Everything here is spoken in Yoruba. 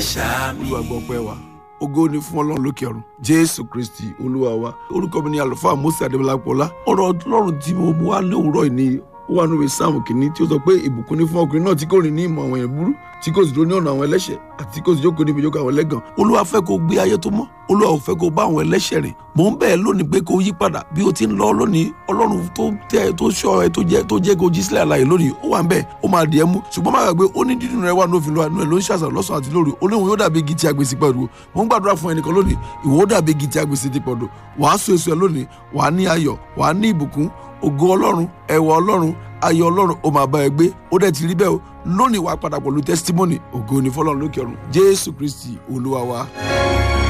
ṣàmì. olúwa gbọ́ pẹ́ wa ògo ni fún ọlọ́run lókè ọ̀run jésù kristi olúwa wa orúkọ mi ni àlùfáà mose adébọlápọ̀lá ọ̀rọ̀ ọlọ́run tí mo mú wá lówùúrọ̀ yìí ni ó wà nínú sáàmù kìíní tí ó sọ pé ìbùkún ní fún ọkùnrin náà tí kò rìn ní ìmọ̀ àwọn èèyàn burú tí kò sì dúró ní ọ̀nà àwọn ẹlẹ́ṣẹ̀ àti kò sì jókòó níbi ìjókòó àwọn ẹlẹ́gàn olúwa fẹ́ kó gbé ayé tó mọ́ olúwa ò fẹ́ kó bá àwọn ẹlẹ́ṣẹ̀ rìn mò ń bẹ́ẹ̀ lónìí pé kó yí padà bí o ti ń lọ lónìí ọlọ́run tó tẹ́ tó ṣọ́ ẹ tó jẹ́ tó jẹ́ kó jí sílẹ̀ àlàyé lónìí ó wà ń bẹ́ẹ̀ ó máa dì ẹ́ mú ṣùgbọ́n má gbàgbé ó ní dídùn rẹ wà ní òfin lọ́wọ́ àánú ẹ̀ ló ń ṣàṣàrò lọ́sàn àti lóru ó léwu yóò dàbí igi tí a gbèsè pẹ̀lú mò ń gbàdúrà fún ẹnìkan lónìí ìwọ ó dàbí igi tí a gbèsè ti pọ̀dọ̀ wàá so èso ẹ lónìí wàá ní ayọ̀ wàá ní ìbùkún ògo ọlọ́run ẹwà ọlọ́run ayọ̀ ọlọ́run ó máa bá ẹ gbé ó dẹ̀ ti rí bẹ́ẹ̀ o lónìí wàá padà pẹ̀lú testimony ògo ni fọlọ́run lókè ọ̀run jésù kristi olúwa wa.